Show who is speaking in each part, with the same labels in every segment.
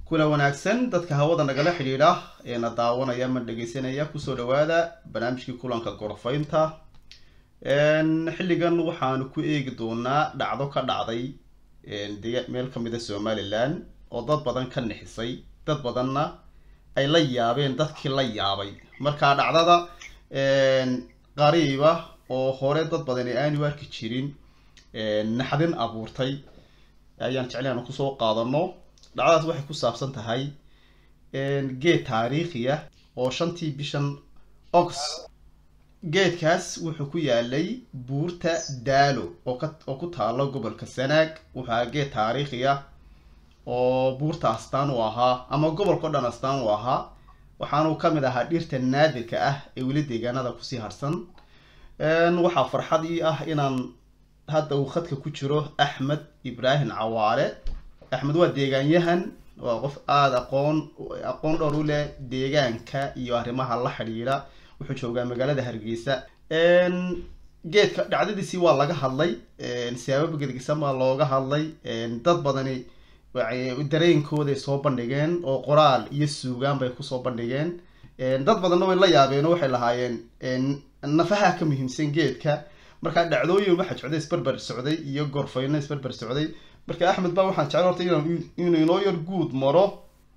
Speaker 1: kula wanaagsan dadka hawada nagala xidhiidha ee na daawanaya ma dhegeysanaya kusoo dhawaada barnaamijkii kulanka gorfaynta xilligan waxaanu ku eegi doonaa dhacdo ka dhacday dega meel kamid a somalilan oo dad badan ka nixisay dad badanna ay la yaabeen dadkii la yaabay markaa dhacdada qariiba oo hore dad badan ee aanu arki jirin naxdin abuurtay ayaan jeclay aanu kusoo qaadano dhacdadaas waxay ku saabsan tahay geed taariikhiya oo shantii bishan ox geedkaas wuxuu ku yaalay buurta daalo oo ka oo ku taalo gobolka sanaag wuxuu ahaa geed taariikhiya oo buurta astaan u ahaa ama gobolka o dhan astaan u ahaa waxaanuu kamid ahaa dhirta naadirka ah ee weli deegaanada kusii harsan waxaa farxad ii ah inaan hadda uu khadka ku jiro axmed ibraahim cawaale axmed waa deegaanyahan waa qof aada aqoon aqoon dhowr u leh deegaanka iyo arrimaha la xidhiidha wuxuu joogaa magaalada hargeysa geedka dhacdadiisii waa laga hadlay siyaabo gedgisan baa looga hadlay dad badani dareenkooday soo bandhigeen oo qoraal iyo suugaan bay kusoo bandhigeen dad badanna way la yaabeen oo waxay lahaayeen nafaha ka muhiimsan geedka markaa dhacdooyin waxa socday isberber socday iyo gorfayno isberber socday marka axmed ba waxaan jecel horta inuu inoo yar guud maro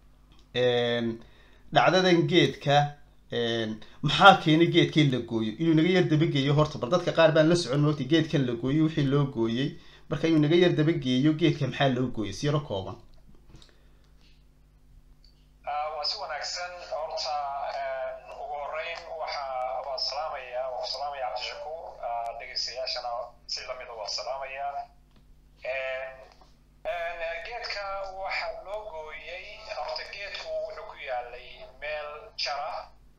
Speaker 1: dhacdadan geedka maxaa keenay geedka in la gooyo inuu naga yar dabageeyo horta bal dadka qaar baan la socon moogta geedkan la gooyo wixii loo gooyey marka inuu naga yar dabageeyo geedka maxaa loo gooyay si yaro kooban
Speaker 2: waa si wanaagsan horta ugu horeyn waxa waa salaamaya waa ku salaamaya cabdishakuur dhegeystayaashana si lamida waa salaamaya geedka waxa loo gooyey horta geedku wuxuu ku yaalay meel jara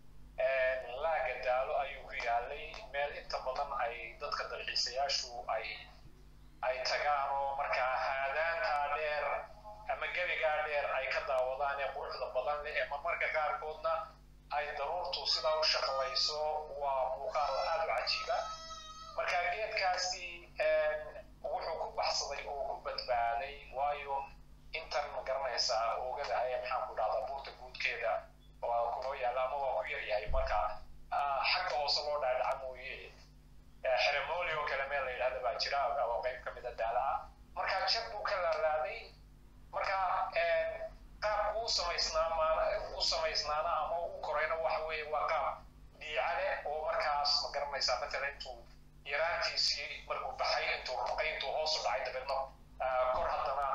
Speaker 2: laaga daalo ayuu ku yaalay meel inta badan ay dadka dalxiisayaashu ay ay tagaan oo markaa haadaantaa dheer ama gebigaa dheer ay ka daawadaan ee quruxda badan leh ama marka qaarkoodna ay daruurtu sidaa u shaqlayso waa muuqaal aada u cajiiba marka geedkaasi wuxuu ku baxsaday oo ku badbaaday waayo intan ma garanaysaa oogada ayaa maxaan ku dhahdaa buurta guudkeeda waa kunoo yaalla ama waa ku yaryahay marka xagga hoose loo dhaadhaca mooye xeremoli oo kale meel la yidhahda baa jira oo qayb ka mida daalaha marka jab buu ka laalaaday marka qaabku u samaysnaa u samaysnaana ama u korayna waxa weeye waa qaab dhiicale oo markaas ma garanaysaa matalan intuu yaraantiisii markuu baxay intuu ruqay intuu hoos u dhacay dabeedna kor haddana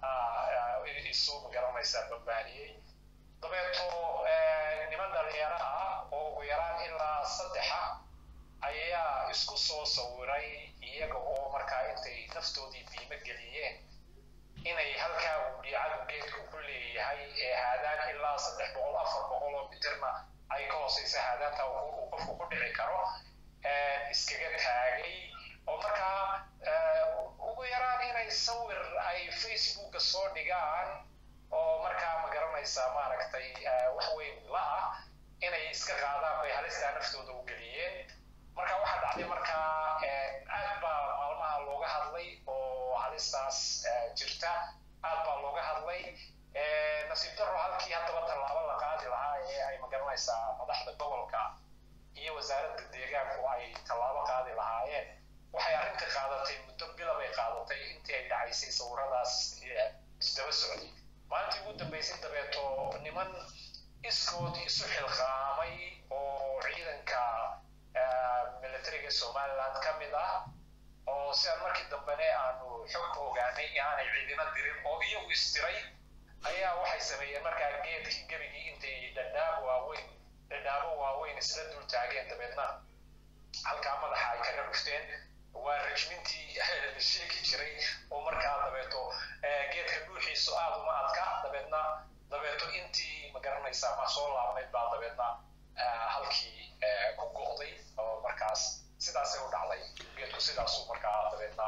Speaker 2: isu ma garanaysaa bambaaniyey dabeeto niman dhalinyaro ah oo ugu yaraan ilaa saddexa ayaa isku soo sawiray iyaga oo markaa intay naftoodii biimo geliyeen inay halkaa uu dhiicadu geedku ku leeyahay ee haadaan ilaa saddex boqol afar boqol oo mitirna ay ka hooseysa haadaanta uu qofku ku dhici karo iskaga taagay oo markaa ugu yaraan inay sawir ay facebooka soo dhigaan oo markaa ma garanaysaa maaragtay wax weyn la ah inay iska qaadaan bay halistaa naftooda u geliyeen marka waxaa dhacday markaa aad baa maalmaha looga hadlay oo halistaas jirta aad baa looga hadlay nasiib daro halkii haddaba tallaabo la qaadi lahaa ee ay ma garanaysaa madaxda gobolka iyo wasaaradda deegaanku ay tallaabo qaadi lahaayeen waxay arrinta qaadatay muddo bila bay qaadatay intii ay dhacaysay sawiradaas isdaba socday maalintii ugu dambaysay dabeeto niman iskood isu xilqaamay oo ciidanka militariga somaliland ka mid ah oo sidaan markii dambene aanu xog ogaanay inaanay ciidina dirin oo iyagu isdiray ayaa waxay sameeyeen markaa geedkii gebigii intay dhadhaabo waaweyn dhadhaabo waaweyn isla dul taageen dabeedna halkaa madaxa ay kaga dhufteen waa rajmintii la sheegi jiray oo markaa dabeeto geedka dhuuxiisu aada uma adka dabeedna dabeeto intii ma garanaysaa ma soo laabnayd baa dabeedna halkii ku go'day oo markaas sidaasay u dhacday geedku sidaasuu markaa dabeedna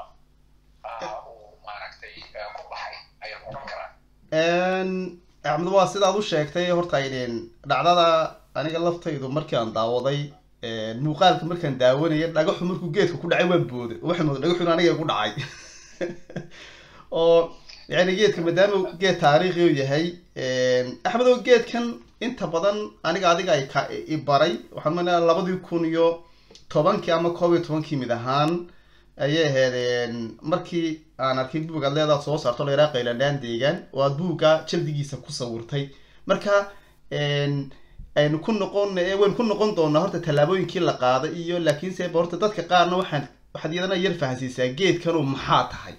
Speaker 2: uu maaragtay ku baxay ayaan odhan karaa
Speaker 1: axmed waa sidaad u sheegtay horta aydeen dhacdada aniga laftaydu markii aan daawaday muuqaalka markaan daawanaya dhagaxu markuu geedka ku dhacay waan booday waxay mooda dhagaxun aniga ku dhacay oo yani geedka maadaama uu geed taariikhi u yahay axmedow geedkan inta badan aniga adiga ay ka i baray waxaan umaleynaya labadii kun iyo tobankii ama koob iyo tobankii mid ahaan ayay ahayd markii aan arkay buug aad leedaad soo saarto la yaraa qaylandhaan deegaan oo aad buugga jaldigiisa ku sawirtay marka aynu ku noqon waynu ku noqon doonaa horta tallaabooyinkii la qaaday iyo laakiinse ba horta dadka qaarna waxaan waxaad iyadana yar fahansiisaa geedkanu maxaa tahay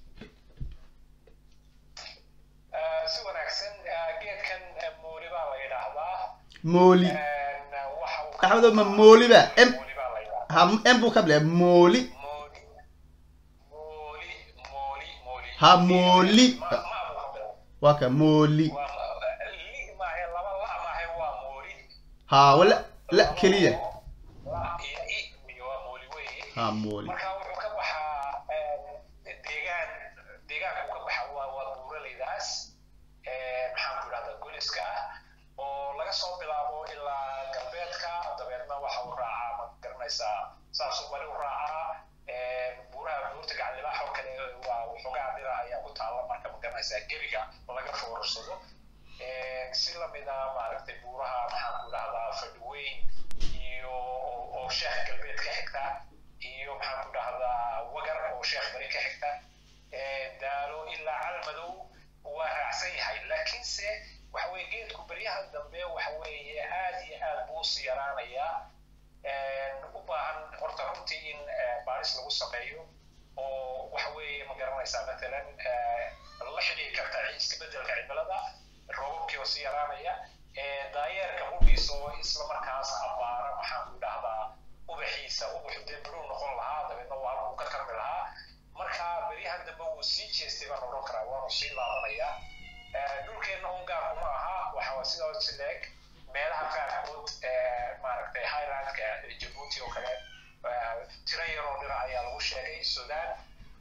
Speaker 2: si wanaagsan geedkan mooli baa la yidhaahdaa
Speaker 1: mooli
Speaker 2: waxa uu
Speaker 1: axmedo ma mooliba m
Speaker 2: mooli baa la yidhaahdaa
Speaker 1: ha m buu ka bilaa mooli
Speaker 2: mooli mooli mooli mooli
Speaker 1: Ha, mooli.
Speaker 2: ma ma buu ka bilaabay.
Speaker 1: waa ka mooli
Speaker 2: waa li maahe laba la maahe waa mooli
Speaker 1: ha wala la keliya
Speaker 2: la iyo i iyo waa mooli weeye
Speaker 1: ha mooli
Speaker 2: marka wuxuu ka baxaa deegaan deegaanku ka baxa waa waa buuraleydaas maxaan ku idhahdaa goliska ah oo laga soo bilaabo ilaa galbeedka dabeedna waxa uu raacaa ma garanaysaa saasuu bali u raacaa buuraha buurta gaclibaax oo kale waa waxoogaa dhira ayaa ku taalla marka ma garanaysaa gebiga laga foorarsado si lamida maaragtay buuraha maxaan ku idhahdaa fadhiweyn iyo oo sheekh galbeed ka xigta iyo maxaan ku dhahdaa wagar oo sheekh bari ka xigta daalo ilaa calmadow waa raacsan yahay laakiinse waxa weye geedku beryahan dambe waxa weeye aad iyo aad buu usi yaraanayaa u baahan horta runtii in baaris lagu sameeyo oo waxa weeye ma garanaysaa matalan la xidhiiri karta isbedelka cimilada roobabkii oo si yaraanaya daayeerka hudhiisa oo isla markaas abaara maxaan ku dhahdaa ubaxiisa ubaxu dee biruu noqon lahaa dabeedna waa halkuu ka karmi lahaa marka beryahan dambe wuu sii jeestay baan odhan karaa waanu sii laabanayaa dhulkeenna un gaar kuma aha waxa sidoo si leeg meelaha qaarkood maaragtay highlandka jabuuti oo kale tiro yaroo dhira ayaa lagu sheegay sudan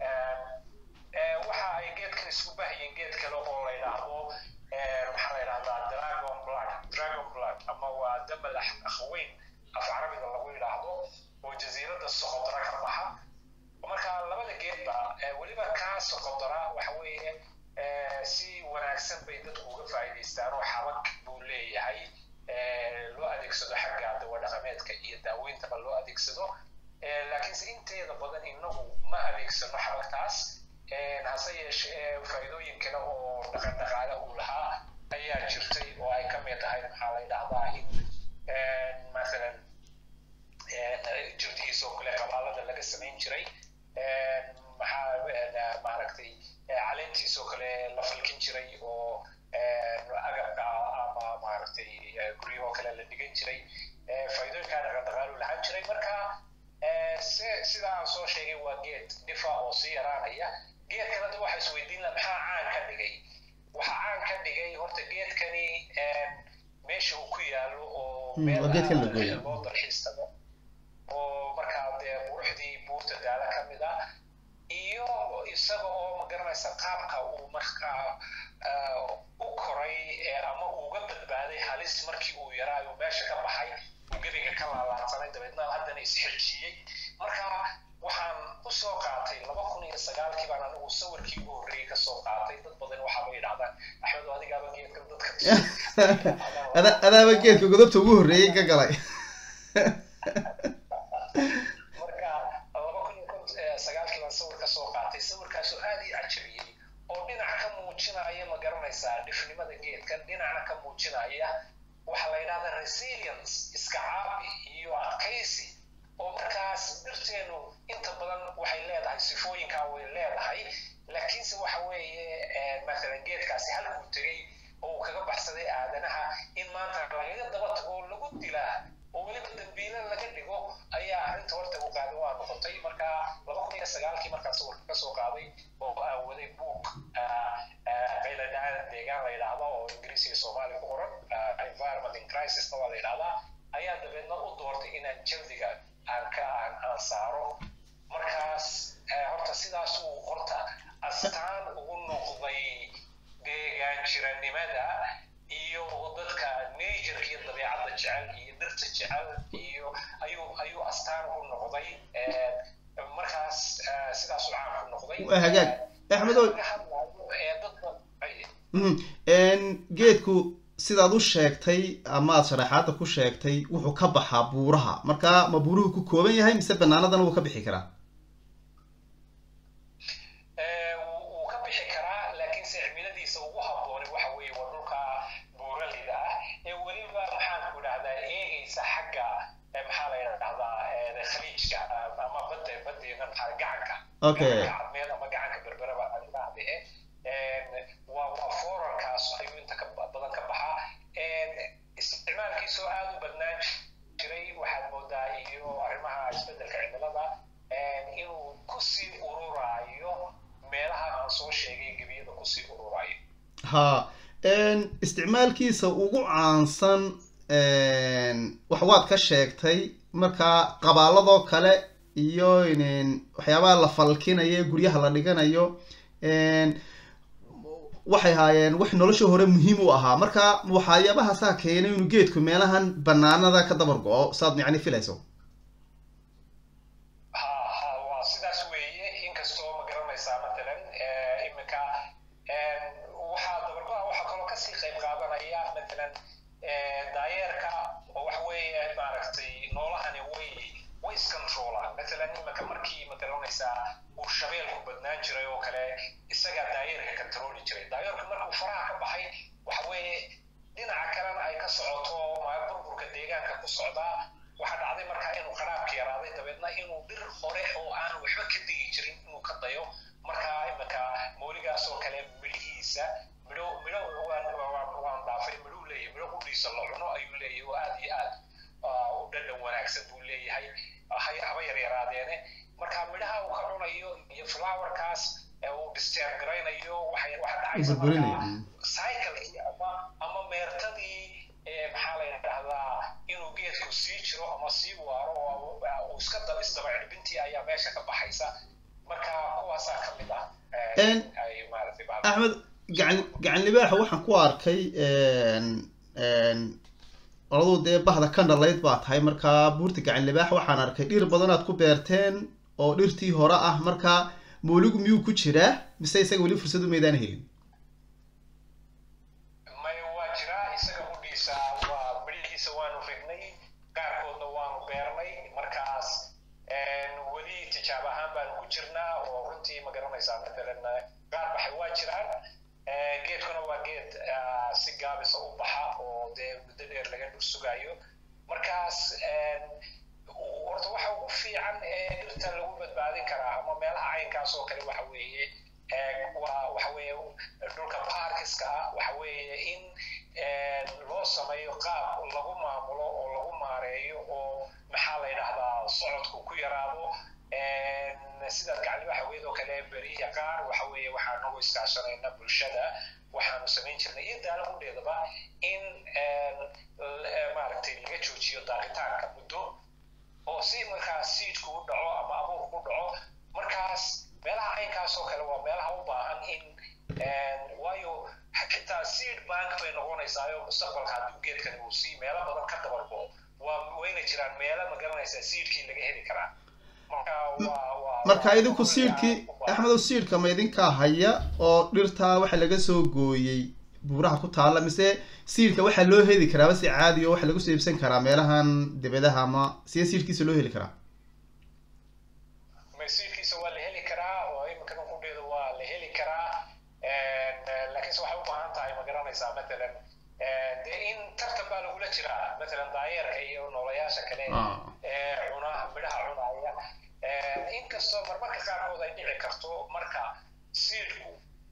Speaker 2: waxa ay geedkan isku bahayeen geed kale oo la yidhaahdo maxaa la yidhahdaa dragon blood dragon blood ama waa damal akhweyn af carabiga lagu yidhaahdo oo jasiiradda soqodra ka baxa marka labada geedba weliba kaa soqodra waxa weeye si wanaagsan bay dadku uga faa'iidaystaan oo xabag buu leeyahay loo adeegsado xagga dawa dhaqameedka iyo daaweyntaba loo adeegsado laakiinse inteeda badan inagu ma adeegsano xabagtaas hase yeeshee faa'iidooyin kale oo dhaqan dhaqaale uu lahaa ayaa jirtay oo ay ka mid tahay maxaa la yidhahdaa in masalan jirdihiisa oo kale qabaalada laga samayn jiray maxaa maaragtay caleentiisa oo kale la falkin jiray oo agabka ama maaragtay guryahoo kale la dhigan jiray faa'iidooyinkaa dhaqan dhaqaalu lahaan jiray marka sida aan soo sheegay waa geed dhifa oo sii yaraanaya geedkan hadda waxa isweydiin laha maxaa caan ka dhigay waxa caan ka dhigay horta geedkani meesha uu ku yaalo oo meel
Speaker 1: waa geedkan la gooyo.
Speaker 2: loo dalxiis tago oo markaa dee quruxdii buurta daala ka mid ah iyo isaga oo ma garanaysa qaabka uu markaa u koray ama uga badbaaday halis markii uu yaraa uu meesha ka baxay uu gebiga ka laalaadsanay dabeedna haddana isxirjiyey marka waxaan u soo qaatay laba kun iyo sagaalkii baan anigu sawirkii ugu horreeyey ka soo qaatay dad badan waxaaba yidhahdaan axmedo adigaaba geedkan dadka
Speaker 1: ada adaaba geedka godobta ugu horreeyey ka galay
Speaker 2: marka laba kun iyo kon- eh, sagaalkii baan sawir ka soo qaatay sawirkaasoo aad ii cajabiyey oo dhinac ka muujinaya ma garanaysaa dhifnimada geedkan dhinacna ka muujinaya waxaa la yidhahdaa resilience iska caabi iyo adkaysi oo markaas dhirteenu inta badan waxay leedahay sifooyinkaa way leedahay laakiinse waxa weeye eh, mathalan geedkaasi halkuu tegey oo uu kaga baxsaday aadanaha in maanta lagaga daba tago oo lagu dilaa oo weliba dambiile laga dhigo ayaa arrinta horta u qaaday waa noqotay marka laba kun iyo sagaalkii markaan sawirka ka soo qaaday oo aan waday buug qayladhaan deegaan la yidhaahdo oo ingiriisi iyo soomaali ku qoran ah, environment in crisisna waa la yidhahdaa ayaa dabeedna u doortay inaan jaldiga aan ka aan aan saaro markaas eh, horta sidaasuu horta astaan ugu noqday deegaan jiranimada iyo dadka nature iyo dabeecadda jecel iyo dhirta jecel iyo ayuu ayuu astaan ugu noqday Eh, markaas eh, sidaasuu caan ku noqday
Speaker 1: Waa hagaag. Axmedow.
Speaker 2: Laga hadlayo, eh,
Speaker 1: Mhm. Een, geedku sidaad u sheegtay ama aad sharaxaada ku sheegtay wuxuu ka baxaa buuraha marka ma buuruhu ku kooban yahay mise banaanadana wuu ka bixi karaa
Speaker 2: Eh, wuu wuu ka bixi karaa laakiinse cimiladiisa ugu habbooni waxa weeye waa dhulka buuraleyda ah ee weliba maxaan ku idhahdaa eegaysa xagga eh, maxaa la yidhahdaa eh, khaliijka ah, ama badda baddeena maxaa gacanka
Speaker 1: Okay.
Speaker 2: gacanka cadmeed ama gacanka berberaba aan idhaahde eh, waa waa forarkaas ayuu inta ka ba- badan ka baxaa Eh, isticmaalkiisoo aad u badnaan jiray waxaad moodaa iyo arrimaha isbeddelka cimilada eh, inuu kusii ururayo meelaha aan soo sheegay gebiyada kusii ururayo
Speaker 1: ha een, isticmaalkiisa ugu caansan een, wax waad ka sheegtay marka qabaaladoo kale iyo een, waxyaabaha la falkinayo ee guryaha la dhiganayo een, waxay ahaayeen wax nolosha hore muhiim u ahaa marka waxyaabahaasaa keenay inuu geedku meelahan banaanada ka dabar go-o saad yacni filayso
Speaker 2: ha ha waa sidaas weeye inkastoo ma garanaysaa matalan eh, iminka eh, waxaa dabargo-a waxaa kaloo kasii qayb qaadanaya matalan eh, daayeerka oo waxa weeye maaragtay noolahani way way iscontrolaan matalan iminka markii ma garanaysaa uu shabeelku badnaan jiray oo kale isagaa daayeerka controli jiray daayeerku markuu faraha ka baxay waxa weeye dhinaca kalena ay ka socoto ma- burburka deegaanka ku socdaa waxaa dhacday markaa inuu qaraabka yaraaday dabeedna inuu dhir hore oo aan waxba ka digi jirin inuu ka dayo markaa iminka mooligaas oo kale midhihiisa midho midho waan waan waan dhaafay midhuu leeyahay midho qudhiisa la cuno ayuu leeyahay oo aad iyo aad ah, u dhadhan wanaagsan buu leeyahay hay- haba yaryaraadeene marka midhaha uu ka cunayo iyo flowerkaas ee uu disturb garaynayo waxay waxa dhacaysa
Speaker 1: burburinaya
Speaker 2: markaa cyclekii ama ama meertadii ee maxaa la yidhahdaa inuu geedku sii jiro ama sii waaro oo uu iska daba isdaba cirbintii ayaa meesha ka baxaysa marka kuwaasaa ka mid ah eh,
Speaker 1: En-
Speaker 2: ay maaragtay bacda-
Speaker 1: axmed gacan gacan libaaxa waxaan ku arkay een, een, oladuu dee bahda ka dhalayd baa tahay marka buurta gacan libaax waxaan arkay dhir badan aad ku beerteen oo dhirtii hore ah marka mooligu miyuu ku jiraa mise isaga weli fursad umaydaan helin
Speaker 2: may waa jiraa isaga hudhiisa waa midhihiisa waanu rignay qaarkoodna waanu beernay markaas en, weli tijaab ahaan baanu ku jirnaa oo runtii ma garanaysaa matalan eh, qaar baxay waa jiraan Eh, geedkuna waa geed ah, si gaabisa u baxa oo dee muddo dheer laga dhur sugaayo markaas en, horta waxa ugu fiican ee dhirta lagu badbaadin karaa ama meelaha caynkaas oo kale waxa weeye eh, waa waxa weeye dhulka parkiska ah waxa weeye in eh, loo sameeyo qaab lagu maamulo oo lagu maareeyo oo maxaa la yidhahdaa socodku ku yaraado En, sidaad gacaliba haweed oo kale beriya qaar waxa weeye waxaan nagu iskaashanayna bulshada waxaanu samayn jirnay iyo daala hudheedaba in en, l- eh, maaragtay laga joojiyo daaqitaanka muddo oo si markaa seedku u dhaco ama abuurku u dhaco markaas meelaha caynkaas oo kale waa meelaha u baahan in en, waayo xitaa seed bank bay noqonaysaayo mustaqbalka hadduu geedkani uu sii meelo badan ka dabargo waa wayna jiraan meelo ma garanaysaa seedkii laga heli karaa marka waa waa
Speaker 1: marka idinku siidhkii axmedow siidhka ma idinkaa haya oo dhirtaa waxa laga soo gooyey buuraha ku taalla mise siidhka waxaa loo heli karaaba si caadi oo waxa lagu soo iibsan karaa meelahan dibadaha ama siya siidhkiisa loo heli karaa
Speaker 2: masiirkiisa waa la heli karaa oo iminkan qudheeda waa la heli karaa En, eh, laakiinse waxay u baahan tahay ma garanaysaa matalan eh, dee in tartan baa lagula jiraa matalan daayeerka iyo noolayaasha kale
Speaker 1: Ah.
Speaker 2: ee cunaha midhaha cunaya En, inkastoo marmarka qaarkood ay dhici karto marka siidhku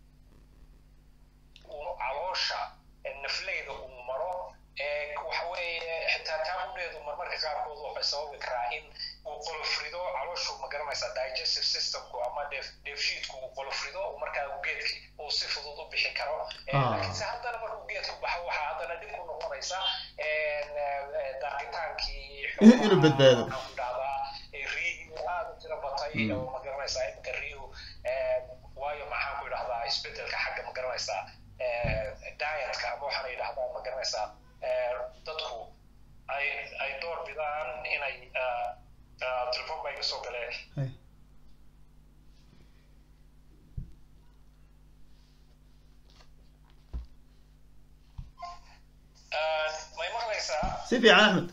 Speaker 2: uu caloosha eh, nafleyda uu maro ee waxa weeye xitaa taaqudheedu marmarka qaarkood waxay sababi karaa in uu qolofrido calooshu ma garanaysaa digestive systemku ama dheef dheefshiidku uu qolofrido markaa uu geedki uu si fudud u bixi karo Eh,
Speaker 1: Ah.
Speaker 2: laakiinse haddana markuu geedku baxo waxaa haddana dhib ku noqonaysa en, eh, daaqitaankii
Speaker 1: Inuu badbaado.
Speaker 2: waxaan ku dhahdaa eh, riyihii aad u tiro batay
Speaker 1: Mm.
Speaker 2: oo ma garanaysaa iminka riyuhu eh, waayo maxaan ku idhahdaa isbedelka xagga ma garanaysaa eh, dietka ama waxaana yidhahdaa ma garanaysaa eh, dadku ay ay door bidaan inay ah, ah, telefoon baa iga soo galee
Speaker 1: Hay.
Speaker 2: maqlaysaa
Speaker 1: si fiican axmed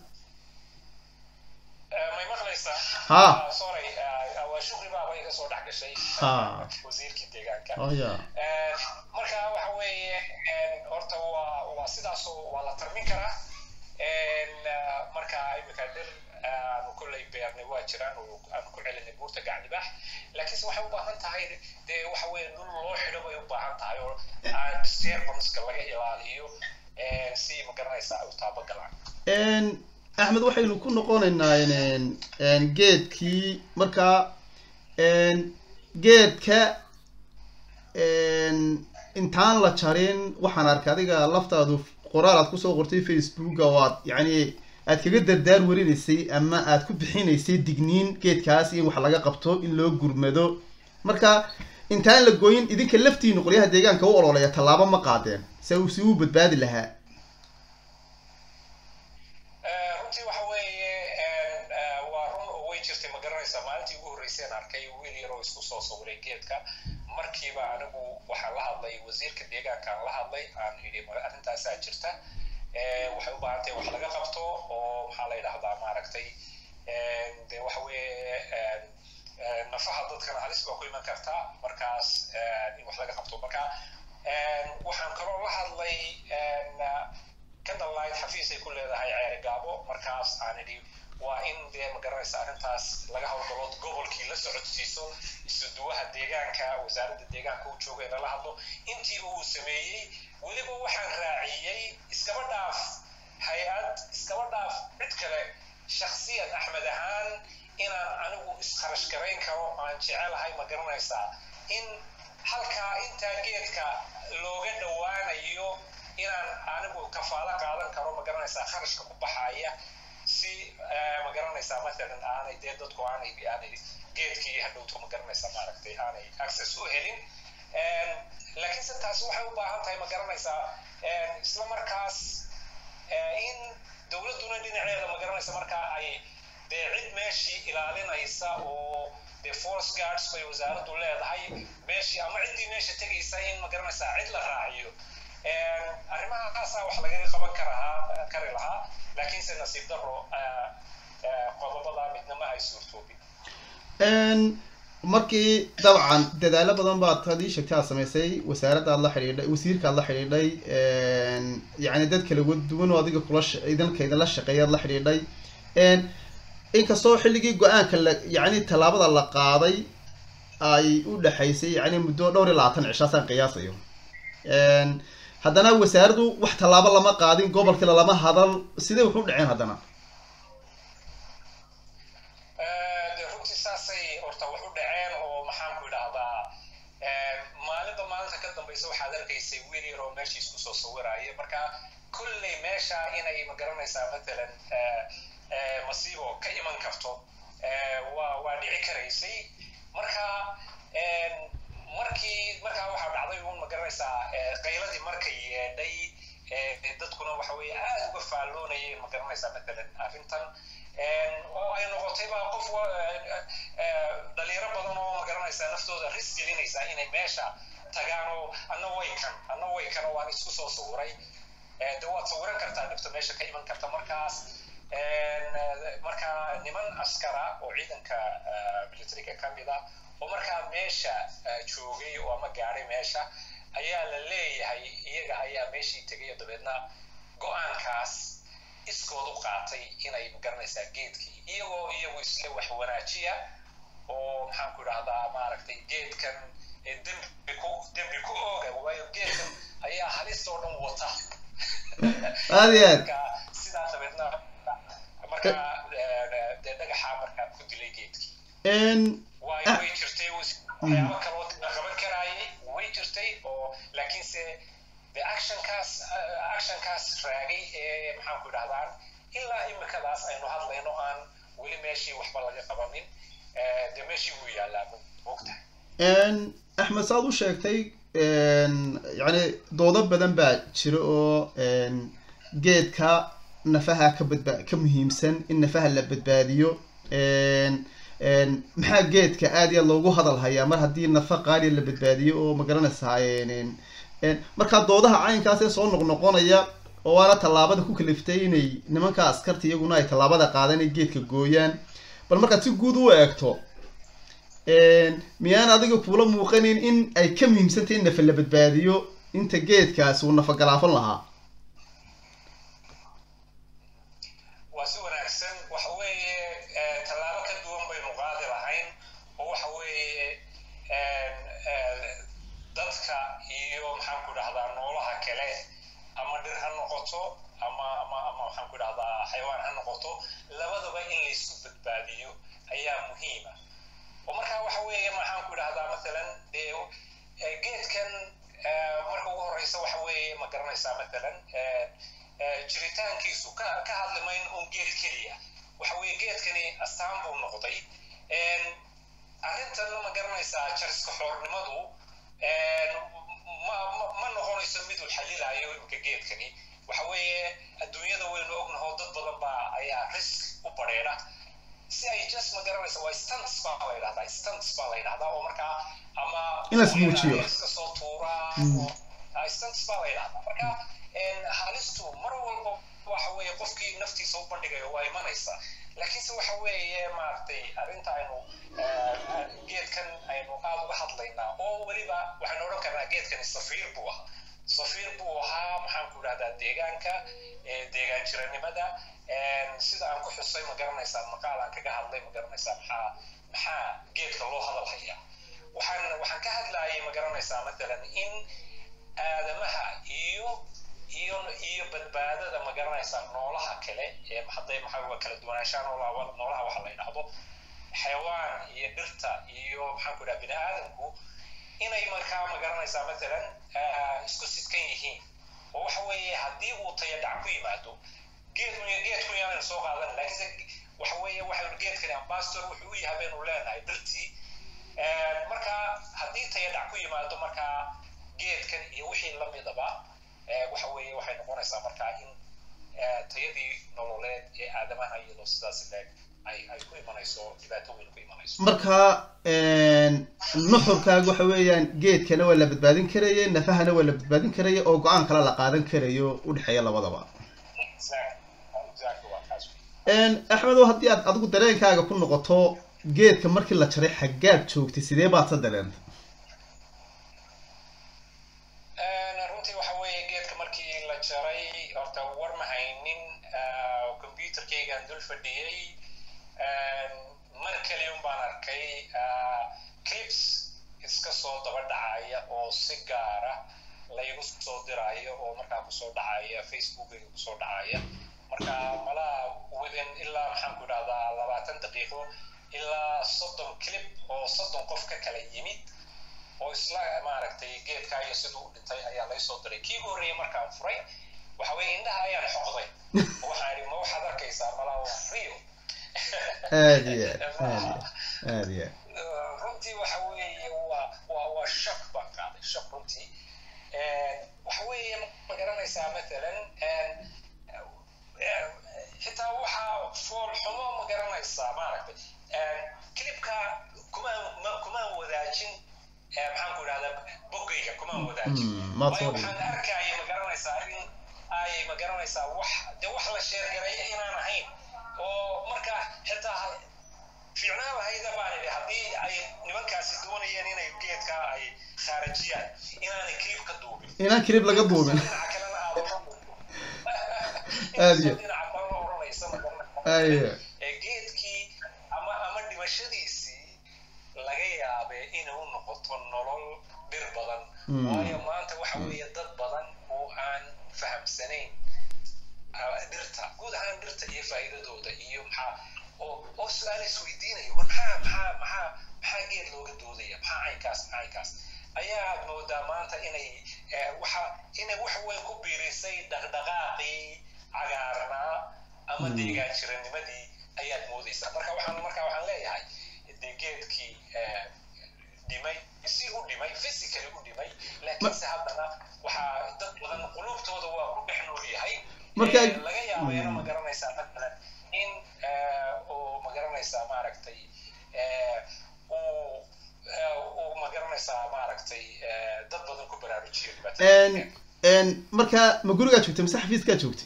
Speaker 2: Eh, may maqlaysaa
Speaker 1: Ha.
Speaker 2: Ah, sorry ah, waa shukri baaba iga soo dhex gashay
Speaker 1: Ha.
Speaker 2: wasiirkii deegaanka
Speaker 1: oh ya
Speaker 2: Eh, marka waxa weeye eh, horta waa waa sidaasoo waa la tarmin karaa En, ah, marka imika dhir aanu kolley beernay waa jiraan oo aanu ku celinay buurta gacdibaax laakiinse waxay u baahan tahay dee waxa weeye dhul loo xidho bay u baahan tahay oo aan disturbanska laga ilaaliyo eh, si magaranaysa ay u taabagalaan
Speaker 1: Een, axmed waxaynu ku noqonaynaa een, een, geedkii markaa een, geedka een, intaan la jarin waxaan arkay adiga laftaadu qoraal aad kusoo qortay facebooka oo aad yacni aad kaga dardaar warinaysay ama aad ku bixinaysay digniin geedkaas in wax laga qabto in loo gurmado marka intaan la gooyin idinka laftiinu qolyaha deegaanka u ololeya tallaabo ma qaadeen se uu si uu badbaadi lahaa
Speaker 2: Eh, runtii waxa weeye en, eh, waa run oo way jirtay ma garanaysaa maalintii ugu horreysay aan arkay wiil yaroo isku soo sawiray geedka markiiba anigu waxaan la hadlay wasiirka deegaankaan la hadlay aan idhi "Ma arrintaasaa jirta Eh, waxay u baahan tahay wax laga qabto oo maxaa la yidhahdaa maaragtay en, de waxa weeye en, en, nafaha dadkana halis baa ku iman karta markaas en, in wax laga qabto marka en, waxaan kaloo la hadlay en, candlelight xafiis ay ku leedahay ceeri gaabo markaas aan idhi waa in dee magaranaysa arrintaas laga howlgalo gobolkii la socodsiiso isuduwaha deegaanka wasaaradda deegaanka uu jooga inala hadlo intiiba uu sameeyey weliba waxaan raaciyey iskaba dhaaf hay-ad iskaba dhaaf cid kale shaksiyan axmed ahaan inaan anigu iskharash garayn karo aan jecelahay ma garanaysaa in halkaa intaa geedka looga dhowaanayo inaan anigu kafaalo qaadan karo ma garanaysaa kharashka ku baxaya si eh, ma garanaysaa matalan aanay dee dadku aanay aanay geedkii hadhowto ma garanaysaa maaragtay aanay access u helin En, laakiinse taasi waxay u baahan tahay ma garanaysaa en, isla markaas eh, in dowladduna dhinaceeda ma garanaysa markaa ay dee cid meeshii ilaalinaysa oo dee force guards bay wasaaraddu leedahay meeshii ama ciddii meesha tegaysa in ma garanaysaa cid la raaciyo En, arrimahaasaa wax lagaga qaban karahaa kari lahaa laakiinse nasiib daro eh, eh, qodobada midna ma ay suurtoobin
Speaker 1: Een, markii dabcan dadaalo badan baad hadii sheegtay aad samaysay wasaaradda aad la xidhiidhay wasiirka aad la xidhiidhay een, yacni dad kala duwan oo adiga kula sh- idinka idinla shaqeeya aad la xidhiidhay Een, inkastoo xilligii go-aanka la yacni tallaabada la qaaday ay u dhexaysay yacni muddo dhowr iyo labaatan cishaasaan qiyaasayo Een, haddana wasaaraddu wax tallaabo lama qaadin gobolkii lama hadal sidee wax u dhaceen haddana
Speaker 2: Eh, dee runtii saasay horta wax u dhaceen oo maxaan ku idhaahdaa eh, maalinba maalinta ka dambaysa waxaad arkaysay wiil yar oo meeshii isku soo sawiraya marka kolley meesha inay ma garanaysaa matalan eh, eh, masiibo ka iman karto eh, waa waa dhici karaysay marka en, markii markaa waxaa dhacday uun ma garanaysaa eh, qayladii markay yeedhay eh, dadkuna waxa weeye aad uga faalloonayeen ma garanaysaa matalan arrintan En, oo ay noqotay baa qof wa- eh, eh, dhalinyaro badan oo ma garanaysaa naftooda ris gelinaysaa inay meesha tagaan oo anna way kan anna way kan oo aan isku soo sawiray Eh, de waad sawiran kartaa dhibta meesha ka iman karta markaas En, eh, marka niman askara oo ciidanka eh, militariga ka mid ah oo markaa meesha eh, joogay oo ama gaadhay meesha ayaa la leeyahay iyaga ayaa meeshii tegay oo dabeedna go-aankaas iskood u qaatay inay magaranaysaa geedkii iyagoo iyagu isle wax wanaajiya oo maxaan ku idhahdaa maaragtay geedkan ee dembi ku dembi ku ooga waayo geedkan ayaa halis oo dhan wata
Speaker 1: aad iyo aad
Speaker 2: marka sidaa dabeedna markaa eh, dee dhagaxaa markaa ku dilay geedkii
Speaker 1: Een,
Speaker 2: waayo way jirtay waxyaabo kaloo la qaban karaayay way jirtay oo laakiinse de actionkaas eh, actionkaas raagay ee maxaan ku idhahdaan ilaa imikadaas aynu hadlayno aan weli meeshii waxba laga qabanin eh, de meeshii wuu yaallaa mogtahay
Speaker 1: Een, axmed saad u sheegtay een, yacni doodo badan baa jira oo een, geedka nafaha ka badba ka muhiimsan in nafaha la badbaadiyo Een, een, maxaa geedka aad iyo aad loogu hadal hayaa mar haddii nafa qaaliya la badbaadiyo oo ma garanaysaa een, een, markaa doodaha caynkaas ee soo noqnoqonaya oo waana tallaabada ku kaliftay inay nimanka askarta iyaguna ay tallaabada qaadaan inay geedka gooyaan bal markaad si guud u eegto miyaan adiga kuula muuqanin in ay ka muhiimsantahy in nafa la badbaadiyo inta geedkaasi uu nafagalaafan lahaa
Speaker 2: waa si wanaagsan waxa weeye tallaabo ka duwan baynu qaadi lahayn oo waxa weeye dadka iyo maxaan ku dhahdaa noolaha kale ama dhir ha noqoto ama ama ama maxaan ku dhahdaa xayawaan ha noqoto labadaba in laysku badbaadiyo ayaa muhiima oo markaa waxa weeye maxaan ku dhahdaa masalan dee geedkan marka ugu horeysa waxa weeye ma garanaysaa masalan jiritaankiisu ka ka hadlimayn un geed keliya waxa weeye geedkani astaan buu noqday arrintanna ma garanaysaa jariska xoornimadu ma ma noqonayso mid uu xalilayo imika geedkani waxa weeye adduunyada waynu ognaho dad badan baa ayaa risk u badheedha si ay just ma garanaysa waa stunts baa la yidhahdaa stunts baa la yidhahdaa oo markaa ama
Speaker 1: in la ismuujiyo
Speaker 2: iska soo tuuraa stunts baa la yidhahdaa marka halistu mar walba waxa weeye qofkii naftiisa u bandhigayo waa imanaysa laakiinse waxa weeye maaragtay arrinta aynu geedkan aynu aad uga hadlaynaa oo weliba waxaynu odhan karnaa geedkani safiir buu ahaa safiir buu ahaa maxaan ku idhahdaa deegaanka deegaan jiranimada sida aan ku xusay ma garanaysaa maqaal aan kaga hadlay ma garanaysaa maxaa maxaa geedka loo hadal hayaa waxaan waxaan ka hadlayay ma garanaysaa matalan in aadamaha iyo iyo iyo badbaadada ma garanaysaa noolaha kale ee hadday maxaa kala duwanaanshaha noolaha noolaha waxa la yidhaahdo xayawaan iyo dhirta iyo maxaan ku idhaha bini aadamku inay markaa ma garanaysaa matalan isku sidkan yihiin oo waxa weeye haddii uu tayadhac ku yimaado geed geedku yaanaynu soo qaadan laakiinse waxa weeye waxaynu geedkani ambassador wuxuu u yahay baynu leenahay dhirtii marka haddii tayadhac ku yimaado markaa geedkan iyo wixii lamidaba waxa weeye waxay noqonaysaa markaa in tayadii nololeed ee aadamaha iyadoo sidaas leeg ay ay ku imanayso dhibaato weyn ku imanayso
Speaker 1: marka nuxurkaaga waxa weeyaan geedkana waa la badbaadin karaya nafahana waa la badbaadin karaya oo go-aan kale la qaadan karayo udhexeeya labadaba axmedow haddii aad adigu dareenkaaga ku noqoto geedka markii la jaray xaggaad joogtay sidee baad sa dareentay
Speaker 2: runtii waxa weeye geedka markii la jaray horta war ma haynin computerkaygaan dul fadhiyey mar kaliya un baan arkay clips iska soo daba dhacaya oo si gaara laygu soo diraayo oo markaa kusoo dhacaya facebookayga kusoo dhacaya marka malaa within ilaa maxaan ku idhahdaa labaatan daqiiqo ilaa soddon clip oo soddon qof ka kala yimid oo isla maaragtay geedkaa iyo siduu u dhintay ayaa lay soo diray kii horreeyay markaan furay waxa weeye indhaha ayaan xoqday waxaan idhi ma waxaad arkaysaa malaa waa rio
Speaker 1: aad iyo aad aad iyo
Speaker 2: runtii waxa weeye waa waa waa shak baan qaaday shak runtii waxa weeye ma garanaysaa matalan xitaa waxaa fool xumo ma garanaysaa maaragtay clipka kumaan kumaan wadaajin maxaan ku idhahdaa boggayga kumaan wadaajin waayo waxaan arkaya ma garanaysaa in ay ma garanaysaa wax de wax la sheergareeya inaan ahayn oo marka xitaa fiicnaan lahayda baan idhi haddii ay nimankaasi doonayeen inay geedka ay khaarajiyaan inaanay clip ka duubin
Speaker 1: inaan clip laga duubin
Speaker 2: dhinaca kalena aad
Speaker 1: Aad iyo-
Speaker 2: dhinaca kalena odhanaysa ma garanaysaa
Speaker 1: ayo
Speaker 2: ee geedkii ama ama dhimashadiisii laga yaabee inay u noqoto nolol dhir badan
Speaker 1: Mm.
Speaker 2: waayo maanta waxa weeye dad badan oo aan fahamsanayn ah, dhirta guud ahaan dhirta iyo faa'iidadooda iyo maxaa oo oo su-aal isweydiinayo war maxaa maxaa maxaa maxaa geed looga doodaya maxaa caynkaas maxaa caynkaas ayaad moodaa maanta inay eh, waxa inay wax weyn ku biirisay dhaqdhaqaaqii cagaarnaa ama
Speaker 1: Mm.
Speaker 2: deegaan jiranimadii ayaad moodaysaa marka waxaan marka waxaan leeyahay dee geedkii eh, dhimay si u dhimay physically u dhimay laakiinse haddana waxaa dad badan qulubtooda waa ku dhex nool yahay
Speaker 1: Marka-
Speaker 2: Eh, laga yaabeena
Speaker 1: Mm.
Speaker 2: ma garanaysaa matalan in eh, uu ma garanaysaa maaragtay eh, uu eh, uu ma garanaysaa maaragtay eh, dad badan ku baraarujiyo dhibaatada
Speaker 1: En, marka ma gurigaa joogtay mise xafiiskaa joogtay